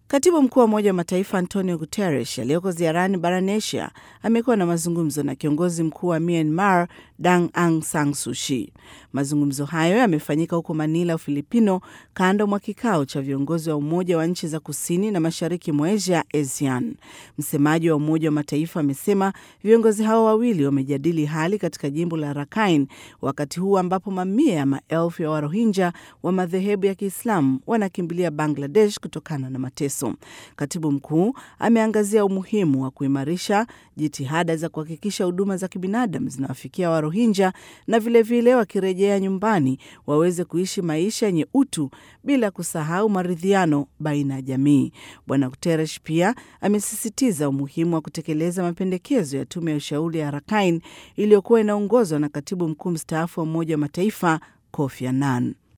Katibu mkuu wa Umoja wa Mataifa Antonio Guterres aliyoko ziarani barani Asia amekuwa na mazungumzo na kiongozi mkuu wa Myanmar Dang Aung San Suu Kyi. Mazungumzo hayo yamefanyika huko Manila, Ufilipino, kando mwa kikao cha viongozi wa Umoja wa nchi za kusini na mashariki mwa Asia, ASEAN. Msemaji wa Umoja wa Mataifa amesema viongozi hao wawili wamejadili hali katika jimbo la Rakhine, wakati huu ambapo mamia ya maelfu ya Warohinja wa madhehebu ya Kiislamu wanakimbilia Bangladesh kutokana na mateso. Katibu mkuu ameangazia umuhimu wa kuimarisha jitihada za kuhakikisha huduma za kibinadamu zinawafikia Warohinja na vilevile wakirejea nyumbani waweze kuishi maisha yenye utu bila kusahau maridhiano baina ya jamii. Bwana Guterres pia amesisitiza umuhimu wa kutekeleza mapendekezo ya tume ya ushauri ya Rakhine iliyokuwa inaongozwa na katibu mkuu mstaafu wa Umoja wa Mataifa Kofi Annan.